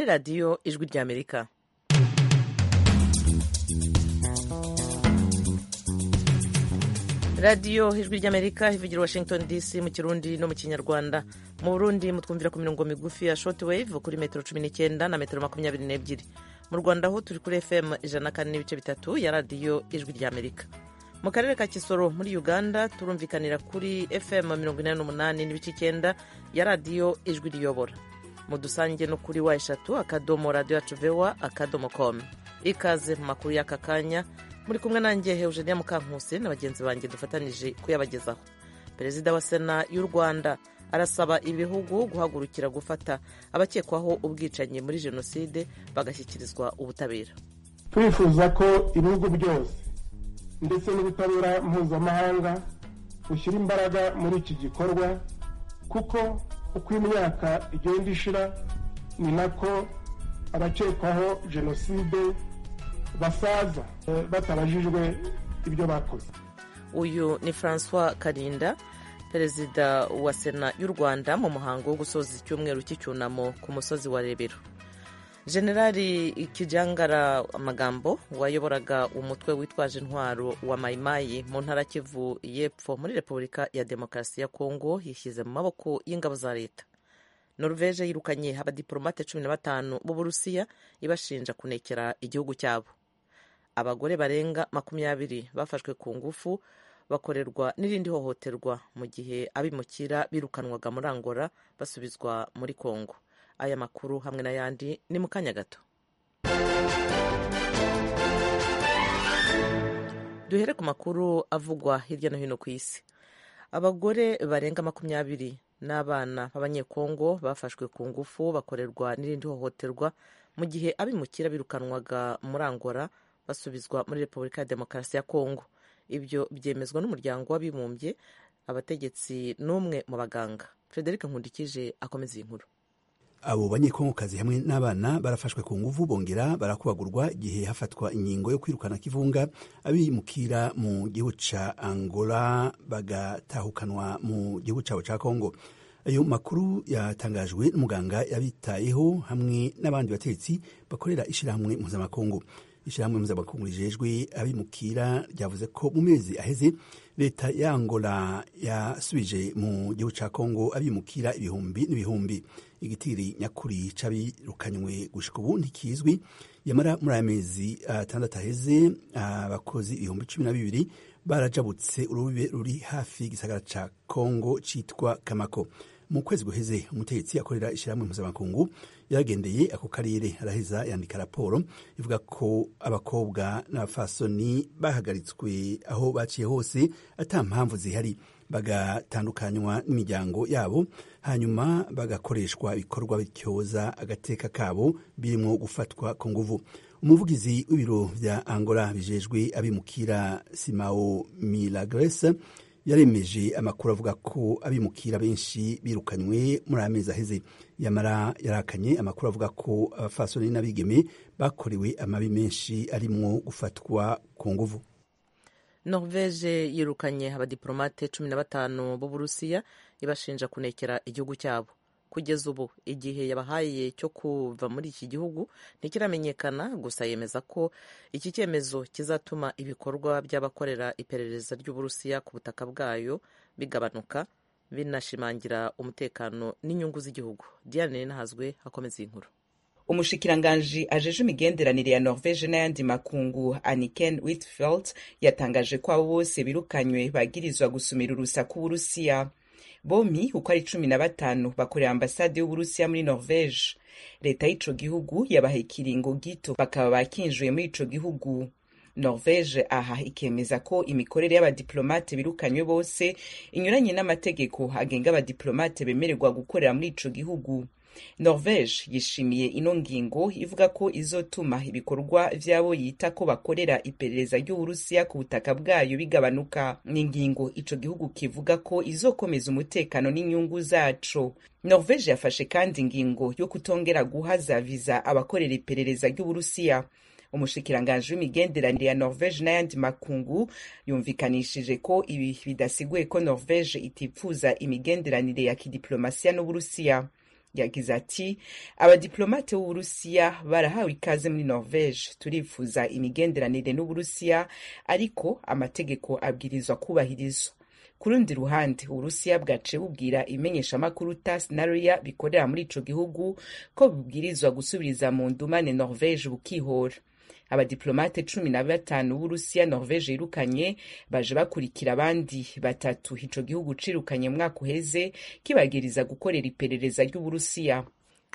radiyo ijwi ry'amerika radiyo ijwi ry'amerika ivugira washington dc mu kirundi no mu kinyarwanda mu burundi mutwumvira ku mirongo migufi ya short wave kuri metero cumi n'icyenda na metero makumyabiri n'ebyiri mu rwanda ho turi kuri fm ijana kane n'ibice bitatu ya radiyo ijwi ry'amerika mu karere ka kisoro muri uganda turumvikanira kuri fm mirongo inani n'umunani n'ibice icyenda ya radiyo ijwi riyobora mudusange no kuri wa eshatu akadomo radiyo yacu vewa akadomo komu ikaze mu makuru y'aka kanya muri kumwe nanjye Eugenia Mukankusi na bagenzi banjye dufatanije kuyabagezaho perezida wa sena y'u rwanda arasaba ibihugu guhagurukira gufata abakekwaho ubwicanyi muri jenoside bagashyikirizwa ubutabera twifuza ko ibihugu byose ndetse n'ubutabera mpuzamahanga bushyira imbaraga muri iki gikorwa kuko uko imyaka igenda ishira ni nako abakekwaho jenoside basaza batabajijwe ibyo bakoze uyu ni francois karinda perezida wa sena y'u rwanda mu muhango wo gusoza icyumweru cy'icyunamo ku musozi wa rebero generali kijangara amagambo wayoboraga umutwe witwaje intwaro wa mayimayi mu ntara kivu y'epfo muri repubulika ya demokarasi ya kongo yishyize mu maboko y'ingabo za leta noruveje yirukanye abadiporomate cumi na batanu b'uburusiya ibashinja kunekera igihugu cyabo abagore barenga makumyabiri bafashwe ku ngufu bakorerwa n'irindi hohoterwa mu gihe abimukira birukanwaga muri angola basubizwa muri kongo aya makuru hamwe n'ayandi ni mu kanya gato duhere ku makuru avugwa hirya no hino ku isi abagore barenga makumyabiri n'abana b'abanyekongo bafashwe ku ngufu bakorerwa n'irindi hohoterwa mu gihe abimukira birukanwaga muri angola basubizwa muri repubulika ya demokarasi ya kongo ibyo byemezwa n'umuryango w'abibumbye abategetsi n'umwe mu baganga frederic nkundikije akomeza iyi nkuru abo banyekongokazi hamwe n'abana barafashwe ku nguvu bongera barakubagurwa igihe hafatwa inkingo yo kwirukana kivunga abimukira mu gihugu ca angola bagatahukanwa mu gihugu cabo ca kongo ayo makuru yatangajwe n'umuganga yabitayeho hamwe n'abandi bategetsi bakorera ishirahamwe mpuzamakungu ishirahamwe mpuzamakungu rijejwe abimukira ryavuze ko mu mezi aheze leta ya angola yasubije mu gihugu ca kongo abimukira ibihumbi n'ibihumbi igitiri nyakuri c'abirukanywe gushika ubu ntikizwi yamara muri aya mezi atandatu uh, aheze abakozi uh, ibihumbi cumi na bibiri barajabutse urube ruri hafi y'igisagara ca kongo citwa kamako mu kwezi guheze umutegetsi akorera ishyirahamwe mpuzamakungu yaragendeye ako karere araheza yandika raporo ivuga ko abakobwa n'abafasoni bahagaritswe aho baciye hose ata mpamvu zihari bagatandukanywa n'imiryango yabo hanyuma bagakoreshwa ibikorwa bityoza agateka kabo birimo gufatwa ku nguvu umuvugizi w'ibiro bya angola bijejwe abimukira simao milagresa yaremeje amakuru avuga ko abimukira benshi birukanywe muri amezi aheze yamara yarakanye amakuru avuga ko abafasoni n'abigeme bakorewe amabi menshi arimwo gufatwa ku nguvu norvege yirukanye abadiporomate cumi na batanu b'uburusiya ibashinja kunekera igihugu cyabo kugeza ubu igihe yabahaye cyo kuva muri iki gihugu ntikiramenyekana gusa yemeza ko iki cyemezo kizatuma ibikorwa by'abakorera iperereza ry'uburusiya ku butaka bwayo bigabanuka binashimangira umutekano n'inyungu z'igihugu diane nahazwe hakomeza iyi nkuru umushikiranganji ajeje imigenderanire ya norvege n'ayandi makungu aniken whitfield yatangaje ko abo bose birukanywe bagirizwa gusumira urusaku burusiya bomi uko ari cumi na batanu bakorera ambasade y'uburusiya muri norvege leta y'ico gihugu yabaha ikiringo gito bakaba bakinjiye muri ico gihugu norvege aha ikemeza ko imikorere y'abadiplomate birukanywe bose inyuranye n'amategeko agenga abadiplomate bemererwa gukorera muri ico gihugu norvege yishimiye ino ngingo ivuga ko izotuma ibikorwa vy'abo yita ko bakorera iperereza ry'uburusiya ku butaka bwayo bigabanuka ni ingingo ico gihugu kivuga ko izokomeza umutekano n'inyungu zaco norvege yafashe kandi ingingo yo kutongera guhaza viza abakorera iperereza ry'uburusiya umushikiranganji w'imigenderanire ya norvege n'ayandi makungu yumvikanishije ko ibi bidasiguye ko norvege itipfuza imigenderanire ya kidiplomasiya n'uburusiya yagize ati abadiplomate b'uburusiya barahawe ikaze muri norvege turifuza imigenderanire n'uburusiya ariko amategeko abwirizwa kubahirizwa ku rundi ruhande uburusiya bwaciye bubwira imenyeshamakuru tas na ria bikorera muri ico gihugu ko bubwirizwa gusubiriza mu ndumane norvege bukihora abadiplomate cumi na batanu b'urusiya norvege yirukanye baje bakurikira abandi batatu ico gihugu cirukanye umwaka uheze kibagiriza gukorera iperereza ry'uburusiya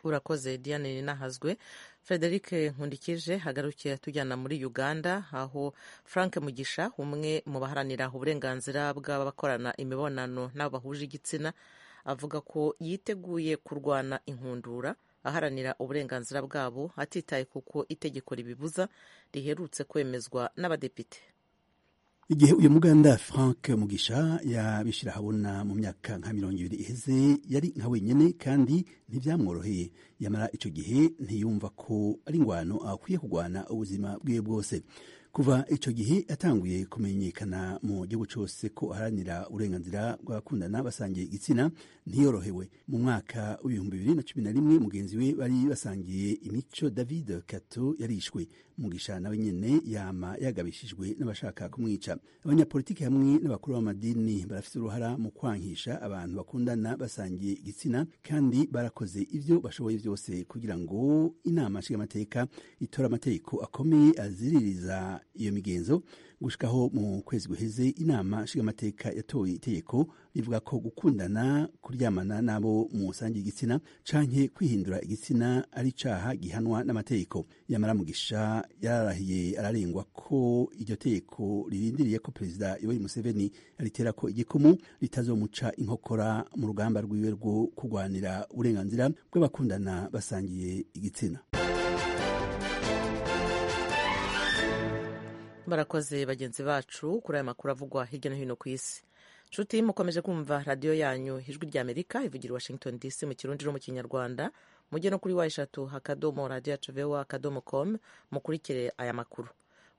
urakoze diane ninahazwe frederic nkundikije hagarukiye tujyana muri uganda aho frank mugisha umwe mu baharanira uburenganzira bw'abakorana imibonano n'abo bahuje igitsina avuga ko yiteguye kurwana inkundura aharanira uburenganzira bwabo atitaye kuko itegeko ribibuza riherutse kwemezwa n'abadepite igihe uyu muganda frank mugisha yabishyira ahabona mu myaka nka mirongo ibiri iheze yari nka wenyine kandi ntibyamworoheye yamara icyo gihe ntiyumva ko ari ingwano akwiye kurwana ubuzima bwe bwose kuva icyo gihe yatanguye kumenyekana mu gihugu cyose ko aharanira uburenganzira bw'abakundana basangiye igitsina ntiyorohewe mu mwaka w'ibihumbi bibiri na cumi na rimwe mugenzi we bari basangiye imico david kato yarishwe mugisha nawe nyene yama yagabishijwe n'abashaka kumwica abanyapolitiki hamwe n'abakuru b'amadini barafite uruhara mu kwangisha abantu bakundana basangiye igitsina kandi barakoze ibyo bashoboye byose kugira ngo inama nshingamateka itora amategeko akomeye aziririza iyo migenzo gushikaho mu kwezi guheze inama nshingamateka yatoye itegeko rivuga ko gukundana kuryamana n'abo musangiye igitsina canke kwihindura igitsina ari caha gihanwa n'amategeko yamara mugisha yararahiye ararengwa ko iryo tegeko ririndiriye ko perezida yoweri museveni aritera ko igikumu ritazomuca inkokora mu rugamba rwiwe rwo kurwanira uburenganzira bw'abakundana basangiye igitsina barakoze bagenzi bacu kuri aya makuru avugwa hirya no hino ku isi nshuti mukomeje kumva radiyo yanyu ijwi rya amerika ivugira washington dc mu kirundi no mu kinyarwanda mujye no kuri wa eshatu akadomo radiyo yacu vewa akadomo komu mukurikire aya makuru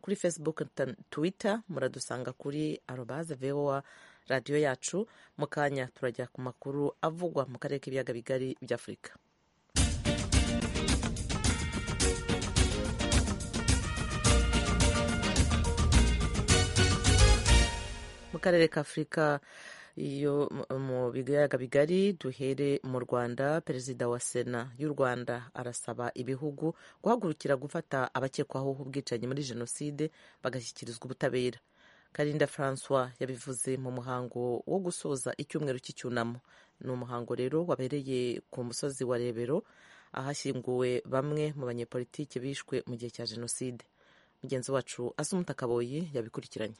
kuri facebook twitter muradusanga kuri arobaze vewa radiyo yacu mu kanya turajya ku makuru avugwa mu karere k'ibiyaga bigari by'afurika mu karere ka afurika iyo mu biyaga bigari duhere mu rwanda perezida wa sena y'u rwanda arasaba ibihugu guhagurukira gufata abakekwaho ubwicanyi muri jenoside bagashyikirizwa ubutabera karinda francois yabivuze mu muhango wo gusoza icyumweru cy'icyunamo ni umuhango rero wabereye ku musozi wa rebero ahashyinguwe bamwe mu banyepolitike bishwe mu gihe cya jenoside mugenzi wacu asumuta kaboyi yabikurikiranye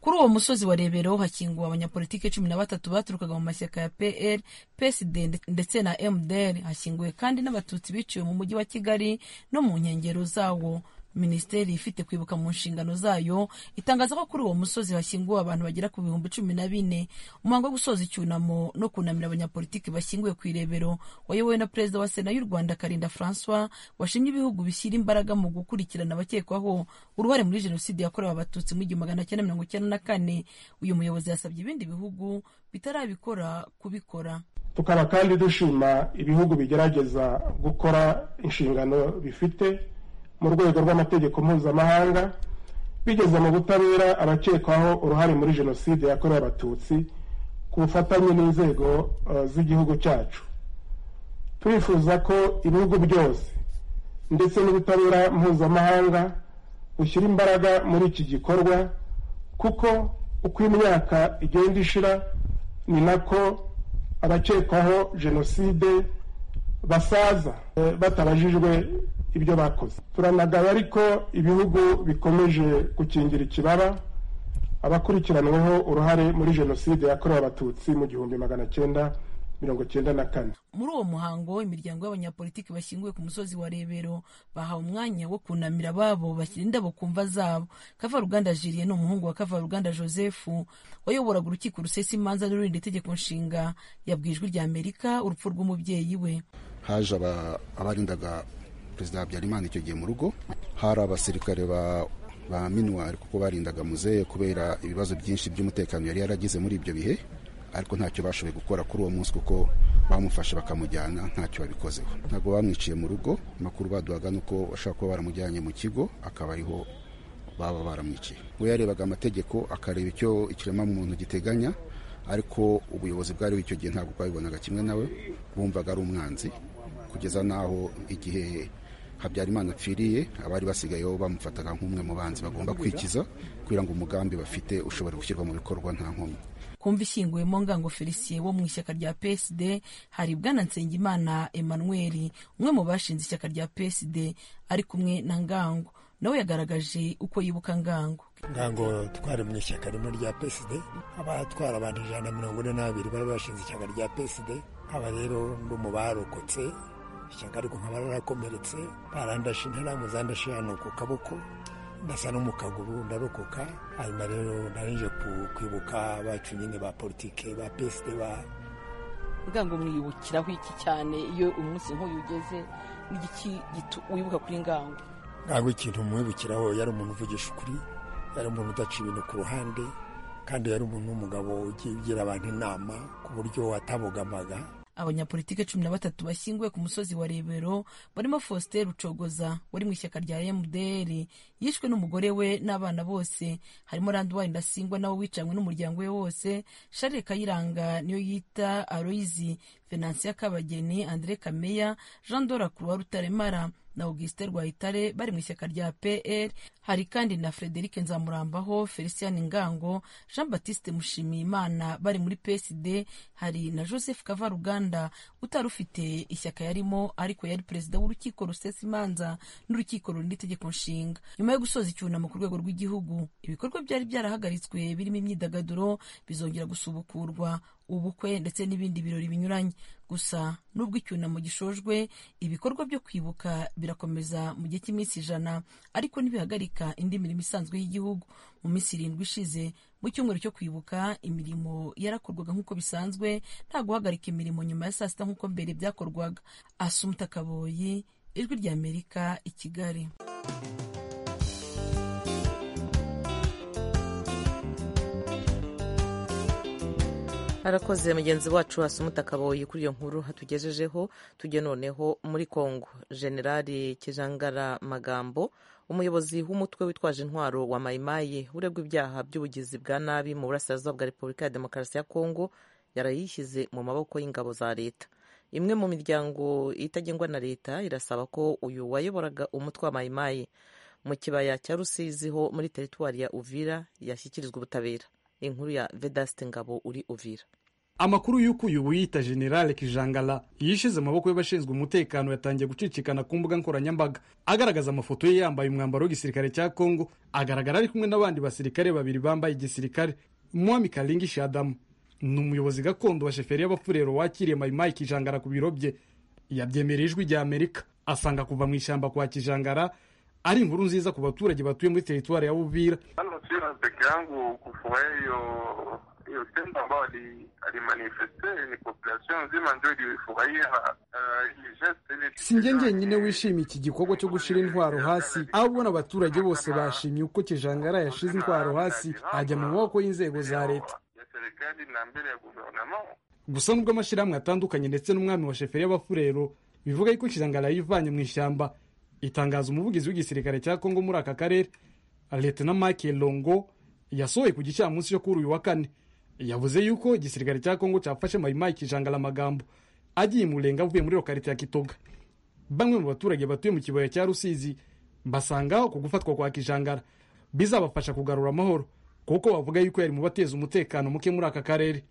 kuri uwo musozi wa rebero hakinguwe abanyapolitike cumi na batatu baturukaga mu mashyaka ya pl psd ndetse na mdr hakinguwe kandi n'abatutsi biciwe mu mujyi wa kigali no mu nkengero zawo minisiteri ifite kwibuka mu nshingano zayo itangaza ko kuri uwo musozi hashyinguwe abantu bagera ku bihumbi cumi na bine umuhango wo gusoza icyunamo no kunamira abanyapolitiki bashyinguwe ku irebero wayobowe na perezida wa sena y'u rwanda karinda francois washimye ibihugu bishyira imbaraga mu gukurikirana abakekwaho uruhare muri jenoside yakorewe abatutsi mu igihumbi magana cyenda mirongo icyenda na kane uyu muyobozi yasabye ibindi bihugu bitarabikora kubikora tukaba kandi dushima ibihugu bigerageza gukora inshingano bifite mu rwego rw'amategeko mpuzamahanga bigeze mu butabera abakekwaho uruhare muri jenoside yakorewe abatutsi ku bufatanye n'inzego z'igihugu cyacu turifuza ko ibihugu byose ndetse n'ubutabera mpuzamahanga bushyira imbaraga muri iki gikorwa kuko uko imyaka igenda ishira ni nako abakekwaho jenoside basaza batabajijwe ibyo bakoze turanagaba ariko ibihugu bikomeje gukingira ikibaba abakurikiranweho uruhare muri jenoside yakorewe abatutsi mu gihumbi magana cyenda mirongo cyenda na kane muri uwo muhango imiryango y'abanyapolitiki bashyinguwe ku musozi wa rebero bahawe umwanya wo kunamira ababo bashyira indabo ku mva zabo kavaruganda jiriye ni umuhungu wa kavaruganda joseph wayoboraga urukiko rusesa imanza n'ururinda itegeko nshinga yabwijwe rya amerika urupfu rw'umubyeyi we haje abarindaga perezida habyarimana icyo gihe mu rugo hari abasirikare ba minuwari kuko barindaga muzehe kubera ibibazo byinshi by'umutekano yari yaragize muri ibyo bihe ariko ntacyo bashoboye gukora kuri uwo munsi kuko bamufashe bakamujyana ntacyo babikozeho ntabwo bamwiciye mu rugo amakuru baduhaga ni uko bashobora kuba baramujyanye mu kigo akaba ariho baba baramwiciye we yarebaga amategeko akareba icyo ikiremwamuntu giteganya ariko ubuyobozi bwari icyo gihe ntabwo bwabibonaga kimwe nawe bumvaga ari umwanzi kugeza n'aho igihe habyarimana apfiriye abari basigayeho bamufataga nk'umwe mu banzi bagomba kwikiza kugira ngo umugambi bafite ushobora gushyirwa mu bikorwa nta nkomyi kumva ishyinguwemo ngango felicien wo mu ishyaka rya psd hari bwana nsengimana emmanuel umwe mu bashinze ishyaka rya psd ari kumwe na ngango nawe yagaragaje uko yibuka ngango ngango twari mu ishyaka rimwe rya psd abatwara abantu ijana na mirongo ine n'abiri bari bashinze ishyaka rya psd aba rero ndi mu barokotse ishyaka ariko nkaba rarakomeretse barandashe interamu zandashe hano ku kaboko ndasa no mu kaguru ndarokoka hanyuma rero narinje kwibuka abacu nyine ba politike ba psd ba ngango mwibukiraho iki cyane iyo umunsi nk'uyu ugeze n'igiki wibuka kuri ngango ntabwo ikintu umwibukiraho yari umuntu uvugisha ukuri yari umuntu udaca ibintu ku ruhande kandi yari umuntu w'umugabo ugiye ugira abantu inama ku buryo watabogamaga abanyapolitike cumi na batatu bashyinguwe ku musozi wa rebero barimo faustin rucogoza wari mu ishyaka rya mdr yishwe n'umugore we n'abana bose harimo randuwari ndasingwa nawe wicanywe n'umuryango we wose sharire kayiranga niyo yita aroyizi venansiya kabageni andre kameya jean dora kuruwa rutaremara na augustin rwayitare bari mu ishyaka rya pr hari kandi na frederic nzamurambaho felicien ngango jean batiste mushimiyimana bari muri psd hari na joseph kavaruganda utari ufite ishyaka yarimo ariko yari perezida w'urukiko rusesa imanza n'urukiko rurinda itegeko nshinga nyuma yo gusoza icyunamo ku rwego rw'igihugu ibikorwa byari byarahagaritswe birimo imyidagaduro bizongera gusubukurwa ubukwe ndetse n'ibindi birori binyuranye gusa nubwo icyunamo gishojwe ibikorwa byo kwibuka birakomeza mu gihe cy'iminsi ijana ariko ntibihagarika indi mirimo isanzwe y'igihugu mu minsi irindwi ishize mu cyumweru cyo kwibuka imirimo yarakorwaga nk'uko bisanzwe nta guhagarika imirimo nyuma ya saa sita nk'uko mbere byakorwaga asumuta kaboyi ijwi ry'amerika i kigali harakoze mugenzi wacu hasumuta kaboyi kuri iyo nkuru hatugejejeho tujye noneho muri kongo generali kijangara magambo umuyobozi w'umutwe witwaje intwaro wa mayimayi uregwa ibyaha by'ubugizi bwa nabi mu burasirazuba bwa repubulika ya demokarasi ya kongo yarayishyize mu maboko y'ingabo za leta imwe mu miryango itagengwa na leta irasaba ko uyu wayoboraga umutwe wa mayimayi mu kibaya cya rusizi ho muri teritwari ya uvira yashyikirizwa ubutabera inkuru ya vedaste ngabo uri uvira amakuru y'uko uyu wiyita generale kijangala yishize amaboko y'abashinzwe umutekano yatangiye gucicikana ku mbuga nkoranyambaga agaragaza amafoto ye yambaye umwambaro w'igisirikare cya kongo agaragara ari kumwe n'abandi basirikare babiri bambaye igisirikare mwami karingi shadamu ni umuyobozi gakondo wa sheferi y'abafurero wakiriye mayimayi kijangara ku biro bye yabyemereye ijwi rya amerika asanga kuva mu ishyamba kwa kijangara ari inkuru nziza ku baturage batuye muri teritwari ya Uvira. Hano sio peke yangu kufurahia hiyo hiyo tendo ambayo alimanifeste, ni population nzima ndio ilifurahia si njye njyenyine wishimiye iki gikorwa cyo gushyira intwaro hasi ahubwo n'abaturage bose bashimye uko kijangara yashize intwaro hasi ajya mu maboko y'inzego za leta gusa nubwo amashyirahamwe atandukanye ndetse n'umwami wa sheferi y'abafurero bivuga yuko kijangara yivanye mu ishyamba itangazo umuvugizi w'igisirikare cya kongo muri aka karere leta Mike longo yasohoye ku gicamunsi cyo kuri uyu wa kane yavuze yuko igisirikare cya kongo cyafashe mayimayi kijangara amagambo agiye murenga avuye muri lokarite ya kitoga bamwe mu baturage batuye mu kibaya cya rusizi basanga ku gufatwa kwa kijangara bizabafasha kugarura amahoro kuko bavuga yuko yari mu bateza umutekano muke muri aka karere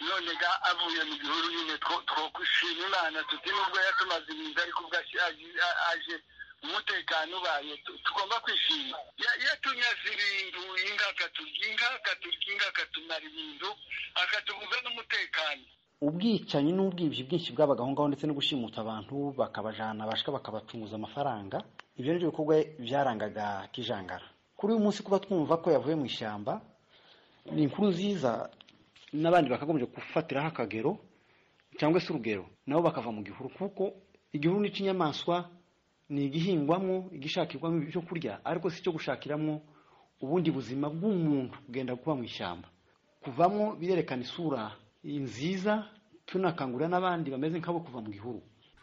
nonega avuye mu gihuru nyine twokwishima imana tuti nubwo yatumaze ibintu ariko ubwo aje umutekano ubaye tugomba kwishima yatunyaze ibintu inga akaturya inga akaturya inga akatumara ibintu akatuguza n'umutekano ubwicanyi n'ubwibyi bwinshi bwabaga aho ngaho ndetse no gushimuta abantu bakabajana bashika bakabacunguza amafaranga ibyo nibyo bikorwa byarangaga kijangara kuri uyu munsi kuba twumva ko yavuye mu ishyamba ni inkuru nziza n'abandi bakagombye gufatiraho akagero cyangwa se urugero nabo bakava mu gihuru kuko igihuru ni icy'inyamaswa ni igihingwamo igishakirwamo ibyo kurya ariko si icyo gushakiramo ubundi buzima bw'umuntu kugenda kuba mu ishyamba kuvamo birerekana isura nziza tunakangurira n'abandi bameze nk'abo kuva mu gihuru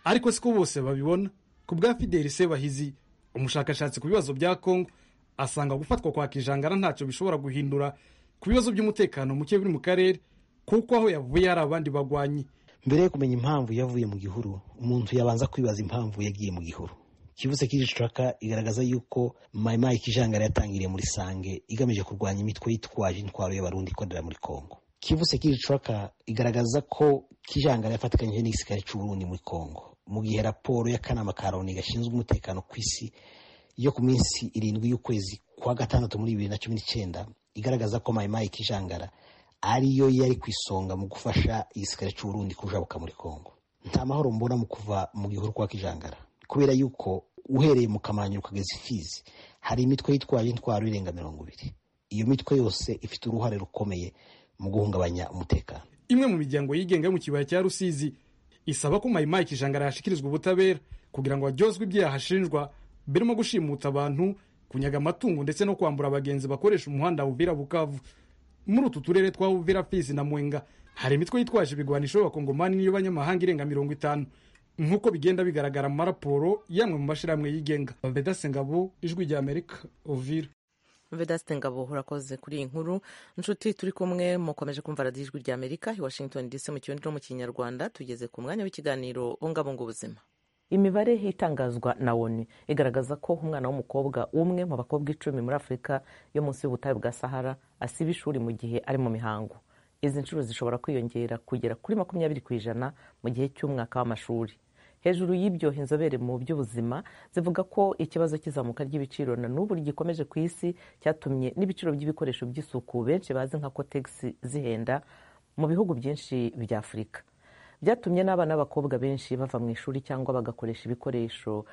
ariko siko bose babibona ku bwa fideli sebahizi umushakashatsi ku bibazo bya kongo asanga gufatwa kwa kijangara ntacyo bishobora guhindura ku bibazo by'umutekano muke buri mu karere kuko aho yavuye hari abandi bagwanyi mbere yo kumenya impamvu yavuye mu gihuru umuntu yabanza kwibaza impamvu yagiye mu gihuru kibuze kiricuraka igaragaza yuko mayimayi kijangara yatangiriye muri sange igamije kurwanya imitwe yitwaje intwaro y'abarundi ikorera muri kongo kibuze kiricuraka igaragaza ko kijangara yafatikanyije n'igisikari cy'uburundi muri kongo mu gihe raporo y'akanama ka loni gashinzwe umutekano ku isi yo ku minsi irindwi y'ukwezi kwa gatandatu muri bibiri na cumi n'icyenda igaragaza ko mayimayi kijangara ariyo yari ku isonga mu gufasha igisikari cy'uburundi kujabuka muri kongo nta mahoro mbona mu kuva mu gihuru kwa kijangara kubera yuko uhereye mu kamanyu ukageza ifizi hari imitwe yitwaje intwaro irenga mirongo ibiri iyo mitwe yose ifite uruhare rukomeye mu guhungabanya umutekano imwe mu miryango yigenga yo mu kibaya cya rusizi isaba ko mayimayi kijangara yashyikirizwa ubutabera kugira ngo haryozwe ibyaha ashinjwa birimo gushimuta abantu kunyaga amatungo ndetse no kwambura abagenzi bakoresha umuhanda uvira bukavu muri utu turere twa uvira fizi na mwenga hari imitwe yitwaje ibigwanisho y'abakongomani n'iyo banyamahanga irenga mirongo itanu nk'uko bigenda bigaragara mu maraporo yamwe mu mashyirahamwe yigenga vedase ngabo ijwi rya amerika uvira vedasite ngabo urakoze kuri iyi nkuru nshuti turi kumwe mukomeje kumva radiyo ijwi rya amerika i washington dc mu kirundi no mu kinyarwanda tugeze ku mwanya w'ikiganiro bungabunga ubuzima imibare itangazwa na woni igaragaza ko umwana w'umukobwa umwe mu bakobwa icumi muri afurika yo munsi y'ubutayu bwa sahara asiba ishuri mu gihe ari mu mihango izi nshuro zishobora kwiyongera kugera kuri makumyabiri ku ijana mu gihe cy'umwaka w'amashuri hejuru y'ibyo inzobere mu by'ubuzima zivuga ko ikibazo cy'izamuka ry'ibiciro na n'ubu gikomeje ku isi cyatumye n'ibiciro by'ibikoresho by'isuku benshi bazi nka kotegisi zihenda mu bihugu byinshi bya afurika byatumye n'abana b'abakobwa benshi bava mu ishuri cyangwa bagakoresha ibikoresho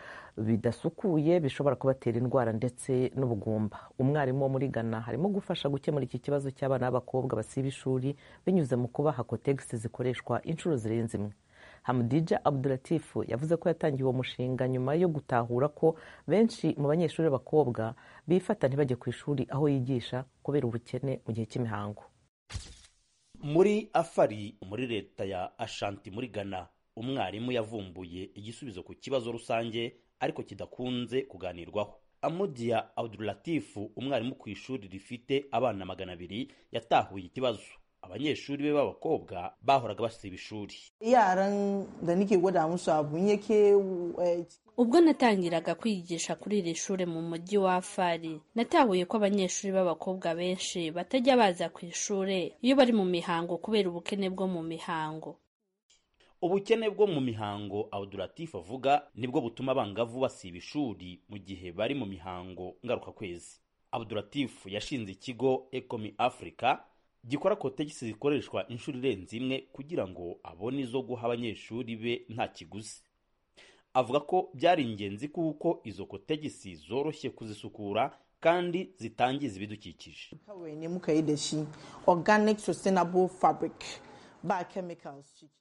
bidasukuye bishobora kubatera indwara ndetse n'ubugumba umwarimu wo muri ghana harimo gufasha gukemura iki kibazo cy'abana b'abakobwa basiba ishuri binyuze mu kubaha kotegisi zikoreshwa inshuro zirenze imwe hamudija abduratifu yavuze ko yatangiye uwo mushinga nyuma yo gutahura ko benshi mu banyeshuri b'abakobwa bifata ntibajye ku ishuri aho yigisha kubera ubukene mu gihe cy'imihango muri afari muri leta ya ashanti muri ghana umwarimu yavumbuye igisubizo ku kibazo rusange ariko kidakunze kuganirwaho amudiya abduratifu umwarimu ku ishuri rifite abana magana abiri yatahuye ikibazo abanyeshuri be b'abakobwa bahoraga basiba ishuri yaran da nike gwada musu abu yake ubwo natangiraga kwigisha kuri iri shuri mu mujyi wa afari natahuye ko abanyeshuri b'abakobwa benshi batajya baza ku ishuri iyo bari mu mihango kubera ubukene bwo mu mihango ubukene bwo mu mihango abuduratifu avuga nibwo butuma abangavu basiba ishuri mu gihe bari mu mihango ngarukakwezi abuduratifu yashinze ikigo ekomi afurika gikora kotegisi zikoreshwa inshuro irenze imwe kugira ngo abone izo guha abanyeshuri be nta kiguzi avuga ko byari ingenzi kuko izo kotegisi zoroshye kuzisukura kandi zitangiza ibidukikije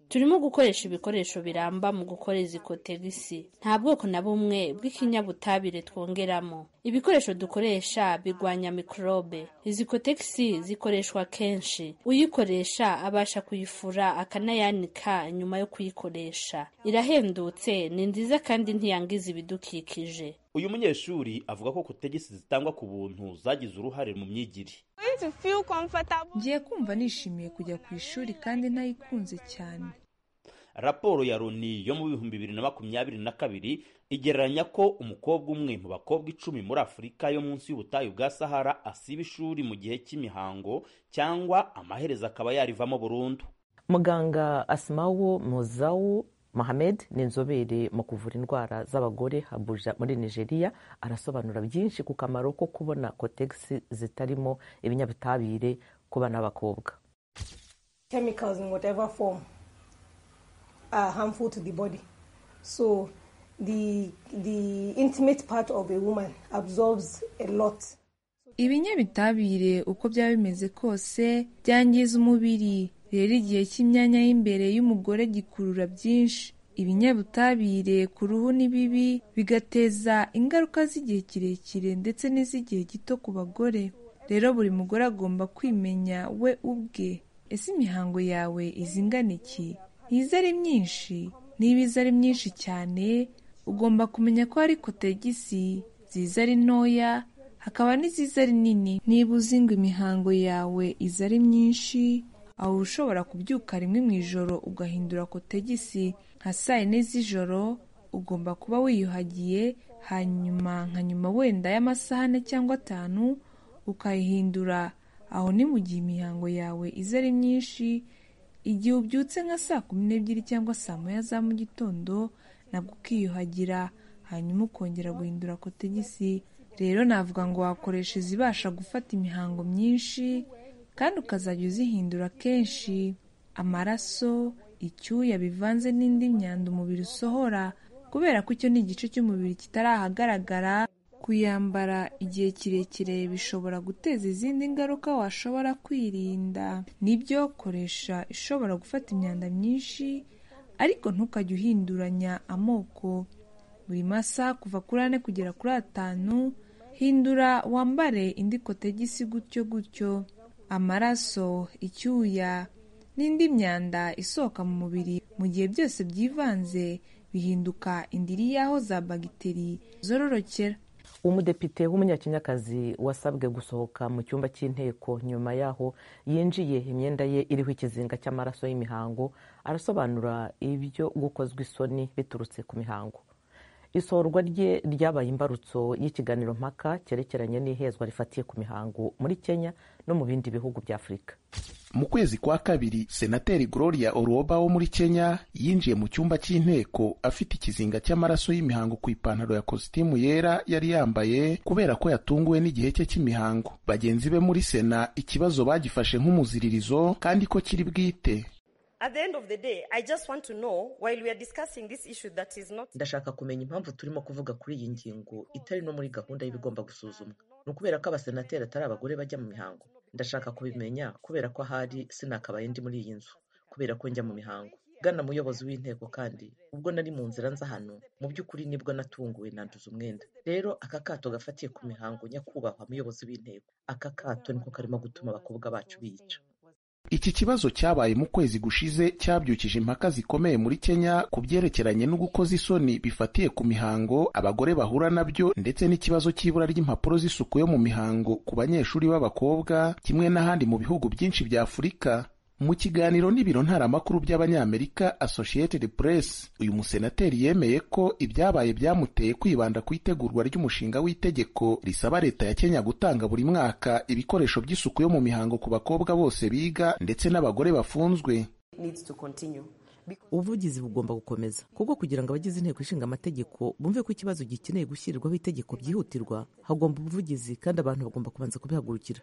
turimo gukoresha ibikoresho biramba mu gukora izi kotegisi nta bwoko na bumwe bw'ikinyabutabire twongeramo ibikoresho dukoresha birwanya mikorobe izi kotegisi zikoreshwa kenshi uyikoresha abasha kuyifura akanayanika nyuma yo kuyikoresha irahendutse ni nziza kandi ntiyangiza ibidukikije uyu munyeshuri avuga ko kotegisi zitangwa ku buntu zagize uruhare mu myigire ngiye kumva nishimiye kujya ku ishuri kandi nayikunze cyane raporo ya loni yo mu bihumbi bibiri na makumyabiri na kabiri igereranya ko umukobwa umwe mu bakobwa icumi muri afurika yo munsi y'ubutayu bwa sahara asiba ishuri mu gihe cy'imihango cyangwa amaherezo akaba yarivamo burundu muganga asimawo muzawu mohamed ni inzobere mu kuvura indwara z'abagore habuja muri nigeria arasobanura byinshi ku kamaro ko kubona kotegisi zitarimo ibinyabutabire ku bana b'abakobwa ibinyabitabire uko byaba bimeze kose byangiza umubiri rero igihe cy'imyanya y'imbere y'umugore gikurura byinshi ibinyabutabire ku ruhu ni bibi bigateza ingaruka z'igihe kirekire ndetse n'iz'igihe gito ku bagore rero buri mugore agomba kwimenya we ubwe ese imihango yawe izingana iki ntiza ari myinshi niba iza ari myinshi cyane ugomba kumenya ko hari kotegisi ziza ari ntoya hakaba n'iziza ari nini niba uzi ngo imihango yawe iza ari myinshi aho ushobora kubyuka rimwe mu ijoro ugahindura kotegisi nka saa yine z'ijoro ugomba kuba wiyuhagiye hanyuma nka nyuma wenda y'amasaha ane cyangwa atanu ukayihindura aho ni mu gihe imihango yawe iza ari myinshi igihe ubyutse nka saa kumi n'ebyiri cyangwa saa moya za mu gitondo nabwo ukiyuhagira hanyuma ukongera guhindura kotegisi rero navuga ngo wakoresha izibasha gufata imihango myinshi kandi ukazajya uzihindura kenshi amaraso icyuya bivanze n'indi myanda umubiri usohora kubera ko icyo ni igice cy'umubiri kitari ahagaragara kuyambara igihe kirekire bishobora guteza izindi ngaruka washobora kwirinda nibyo koresha ishobora gufata imyanda myinshi ariko ntukajye uhinduranya amoko buri masaha kuva kuri ane kugera kuri atanu hindura wambare indi kotegisi gutyo gutyo amaraso icyuya n'indi myanda isohoka mu mubiri mu gihe byose byivanze bihinduka indiri y'aho za bagiteri zororokera umudepite w'umunyakenyakazi wasabwe gusohoka mu cyumba cy'inteko nyuma y'aho yinjiye imyenda ye iriho ikizinga cy'amaraso y'imihango arasobanura ibyo gukozwa isoni biturutse ku mihango isohorwa rye ryabaye imbarutso y'ikiganiro mpaka cyerekeranye n'ihezwa rifatiye ku mihango muri kenya no mu bindi bihugu bya afurika mu kwezi kwa kabiri senateri gloria oroba wo muri kenya yinjiye mu cyumba cy'inteko afite ikizinga cy'amaraso y'imihango ku ipantaro ya kositimu yera yari yambaye kubera ko yatunguwe n'igihe cye cy'imihango bagenzi be muri sena ikibazo bagifashe nk'umuziririzo kandi ko kiri bwite ndashaka kumenya impamvu turimo kuvuga kuri iyi ngingo itari no muri gahunda y'ibigomba gusuzumwa ni ukubera ko abasenateri atari abagore bajya mu mihango ndashaka kubimenya kubera ko ahari sinakabaye ndi muri iyi nzu kubera ko njya mu mihango bwana muyobozi w'inteko kandi ubwo nari mu nzira nza hano mu by'ukuri nibwo natunguwe nanduza umwenda rero aka kato gafatiye ku mihango nyakubahwa muyobozi w'inteko aka kato niko karimo gutuma abakobwa bacu biyica iki kibazo cyabaye mu kwezi gushize cyabyukije impaka zikomeye muri kenya ku byerekeranye no gukoza isoni bifatiye ku mihango abagore bahura nabyo ndetse n'ikibazo cy'ibura ry'impapuro z'isuku yo mu mihango ku banyeshuri b'abakobwa kimwe n'ahandi mu bihugu byinshi bya afurika mu kiganiro n'ibiro ntaramakuru by'abanyamerika associated press uyu musenateri yemeye ko ibyabaye byamuteye kwibanda ku itegurwa ry'umushinga w'itegeko risaba leta ya kenya gutanga buri mwaka ibikoresho by'isuku yo mu mihango ku bakobwa bose biga ndetse n'abagore bafunzwe ubuvugizi bugomba gukomeza kuko kugira ngo abagize inteko ishinga amategeko bumve ko ikibazo gikeneye gushyirirwaho itegeko byihutirwa hagomba ubuvugizi kandi abantu bagomba kubanza kubihagurukira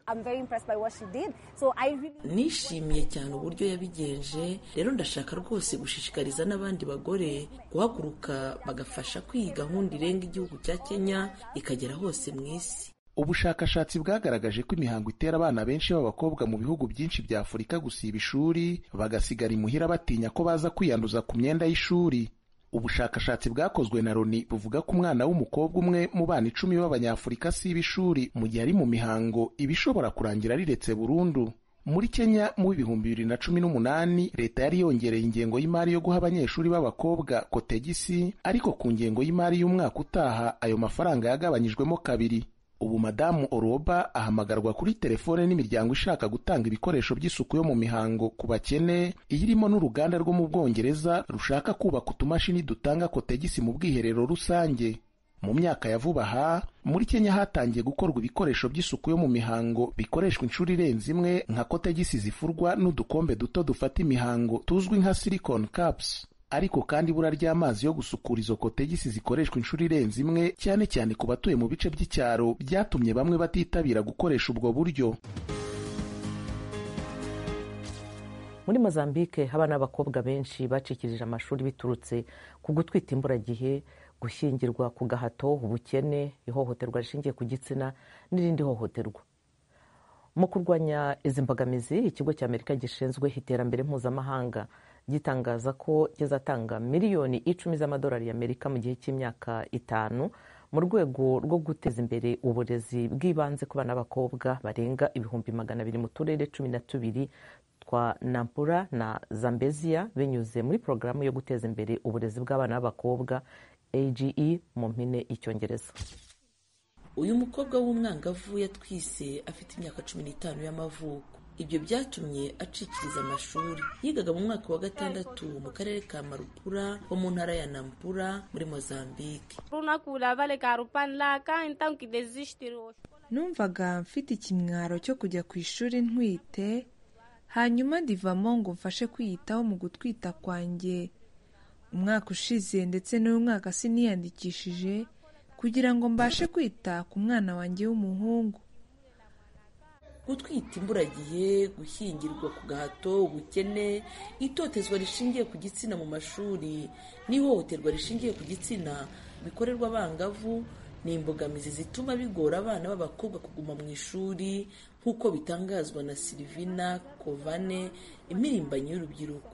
so really... nishimiye cyane uburyo yabigenje rero ndashaka rwose gushishikariza n'abandi bagore guhaguruka bagafasha kwiga gahunda irenga igihugu cya kenya ikagera hose mu isi ubushakashatsi bwagaragaje ko imihango itera abana benshi b'abakobwa mu bihugu byinshi bya afurika gusiba ishuri bagasigara imuhira batinya ko baza kwiyanduza ku myenda y'ishuri ubushakashatsi bwakozwe na loni buvuga ko umwana w'umukobwa umwe mu bana icumi b'abanyafurika asiba ishuri mu gihe ari mu mihango iba ishobora kurangira riretse burundu muri kenya mu bihumbi bibiri na cumi n'umunani leta yari yongereye ingengo y'imari yo guha abanyeshuri b'abakobwa kotegisi ariko ku ngengo y'imari y'umwaka utaha ayo mafaranga yagabanyijwemo kabiri ubu madamu oroba ahamagarwa kuri telefone n'imiryango ishaka gutanga ibikoresho by'isuku yo mu mihango ku bakene iyirimo n'uruganda rwo mu bwongereza rushaka kubaka utumashini dutanga kotegisi mu bwiherero rusange mu myaka ya vuba aha muri kenya hatangiye gukorwa ibikoresho by'isuku yo mu mihango bikoreshwa inshuro irenze imwe nka kotegisi zifurwa n'udukombe duto dufata imihango tuzwi nka silicon caps ariko kandi ibura ry'amazi yo gusukura izo kotegisi zikoreshwa inshuro irenze imwe cyane cyane ku batuye mu bice by'icyaro byatumye bamwe batitabira gukoresha ubwo buryo muri mozambique abana b'abakobwa benshi bacikirije amashuri biturutse ku gutwita imburagihe gushyingirwa ku gahato ubukene ihohoterwa rishingiye ku gitsina n'irindi hohoterwa mu kurwanya izi mbogamizi ikigo cy'amerika gishinzwe iterambere mpuzamahanga gitangaza ko kizatanga miliyoni icumi z'amadolari y'amerika mu gihe cy'imyaka itanu mu rwego rwo guteza imbere uburezi bw'ibanze ku bana b'abakobwa barenga ibihumbi magana abiri mu turere cumi na tubiri bitwa nampura na zambezia binyuze muri porogaramu yo guteza imbere uburezi bw'abana b'abakobwa age mu mpine y'icyongereza uyu mukobwa w'umwangavu yatwise afite imyaka cumi n'itanu y'amavuko ibyo byatumye acikiriza amashuri yigaga mu mwaka wa gatandatu mu karere ka marupura ho mu ntara ya nampura muri mozambique numvaga mfite ikimwaro cyo kujya ku ishuri ntwite hanyuma ndivamo ngo mfashe kwiyitaho mu gutwita kwanjye umwaka ushize ndetse n'uyu mwaka siniyandikishije kugira ngo mbashe kwita ku mwana wanjye w'umuhungu gutwita imburagihe gushyingirwa ku gahato ubukene itotezwa rishingiye ku gitsina mu mashuri n'ihohoterwa rishingiye ku gitsina bikorerwa abangavu ni imbogamizi zituma bigora abana b'abakobwa kuguma mu ishuri nk'uko bitangazwa na silivina kovane impirimbanyi y'urubyiruko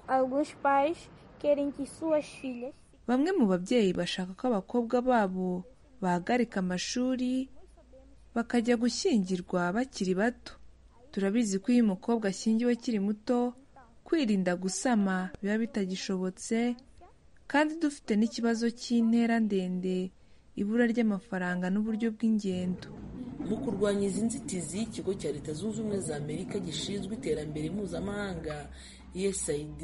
bamwe mu babyeyi bashaka ko abakobwa babo bahagarika amashuri bakajya gushyingirwa bakiri bato turabizi ko iyo umukobwa ashyingiwe akiri muto kwirinda gusama biba bitagishobotse kandi dufite n'ikibazo cy'intera ndende ibura ry'amafaranga n'uburyo bw'ingendo mu kurwanya izi nzitizi ikigo cya leta zunze ubumwe za amerika gishinzwe iterambere mpuzamahanga usaid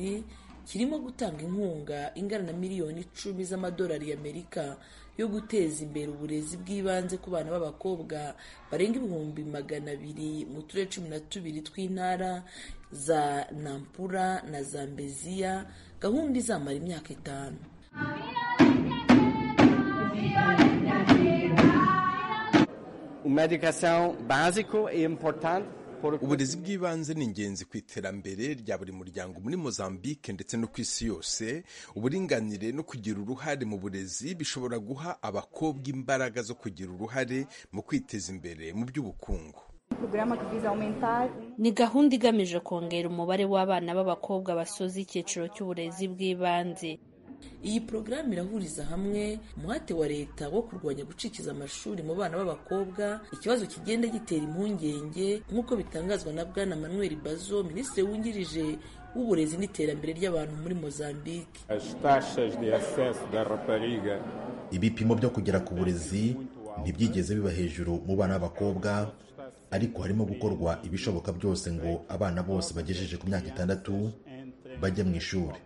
kirimo gutanga inkunga ingana na miliyoni icumi z'amadolari y'amerika yo guteza imbere uburezi bw'ibanze ku bana b'abakobwa barenga ibihumbi magana abiri mu turere cumi na tubiri tw'intara za nampura na zambeziya gahunda izamara imyaka itanu uburezi bw'ibanze ni ingenzi ku iterambere rya buri muryango muri mozambique ndetse no ku isi yose uburinganire no kugira uruhare mu burezi bishobora guha abakobwa imbaraga zo kugira uruhare mu kwiteza imbere mu by'ubukungu ni gahunda igamije kongera umubare w'abana b'abakobwa basoza icyiciro cy'uburezi bw'ibanze iyi porogaramu irahuriza hamwe umuhate wa leta wo kurwanya gucikiza amashuri mu bana b'abakobwa ikibazo kigenda gitera impungenge nk'uko bitangazwa na bwana manuel bazo minisitiri wungirije w'uburezi n'iterambere ry'abantu muri mozambique ibipimo byo kugera ku burezi ntibyigeze biba hejuru mu bana b'abakobwa ariko harimo gukorwa ibishoboka byose ngo abana bose bagejeje ku myaka itandatu bajye mu ishuri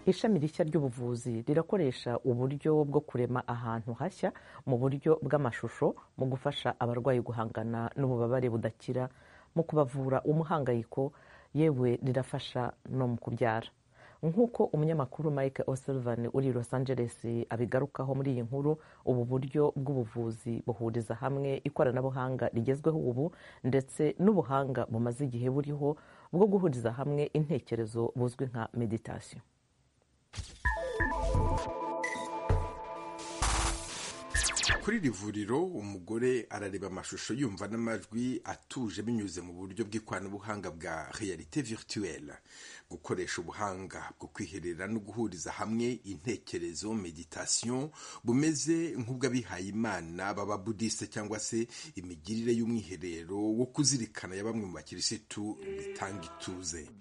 ishami rishya ry'ubuvuzi rirakoresha uburyo bwo kurema ahantu hashya mu buryo bw'amashusho mu gufasha abarwayi guhangana n'ububabare budakira mu kubavura umuhangayiko yewe rirafasha no mu kubyara nk'uko umunyamakuru mike o'sullivan uri i los angeles abigarukaho muri iyi nkuru ubu buryo bw'ubuvuzi buhuriza hamwe ikoranabuhanga rigezweho ubu ndetse n'ubuhanga bumaze igihe buriho bwo guhuriza hamwe intekerezo buzwi nka meditasiyo kuri iri vuriro umugore arareba amashusho yumva n'amajwi atuje binyuze mu buryo bw'ikoranabuhanga bwa realite virtuelle gukoresha ubuhanga bwo kwiherera no guhuriza hamwe intekerezo meditation bumeze nk'ubw'abihaye imana baba budiste cyangwa se imigirire y'umwiherero wo kuzirikana ya bamwe mu bakirisitu bitanga ituze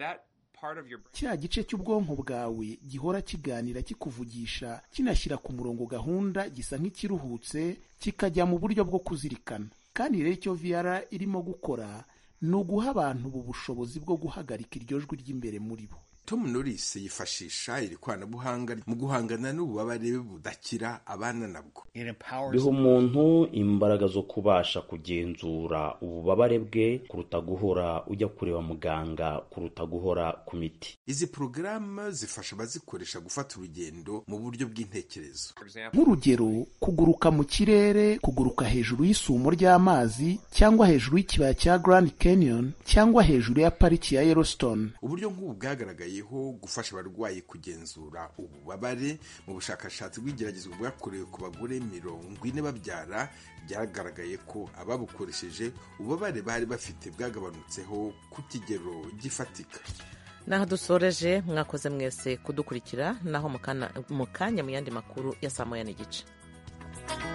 cya gice cy'ubwonko bwawe gihora kiganira kikuvugisha kinashyira ku murongo gahunda gisa nk'ikiruhutse kikajya mu buryo bwo kuzirikana kandi rero icyo viyara irimo gukora ni uguha abantu ubu bushobozi bwo guhagarika iryo jwi ry'imbere muri bo tom norris yifashisha iri koranabuhanga mu guhangana n'ububabare budakira abana nabwo biha umuntu imbaraga zo kubasha kugenzura ububabare bwe kuruta guhora ujya kureba muganga kuruta guhora ku miti izi porogaramu zifasha abazikoresha gufata urugendo mu buryo bw'intekerezo nk'urugero kuguruka mu kirere kuguruka hejuru y'isumo ry'amazi cyangwa hejuru y'ikibaya cya grand canyon cyangwa hejuru ya pariki ya yellowstone uburyo nk'ubu bwagaragaye ho gufasha abarwayi kugenzura ububabare mu bushakashatsi bw'igeragezwa bwakorewe ku bagore mirongo ine babyara byagaragaye ko ababukoresheje ububabare bari bafite bwagabanutseho ku kigero gifatika naho dusoreje mwakoze mwese kudukurikira naho mu kanya mu yandi makuru ya saa moya n'igice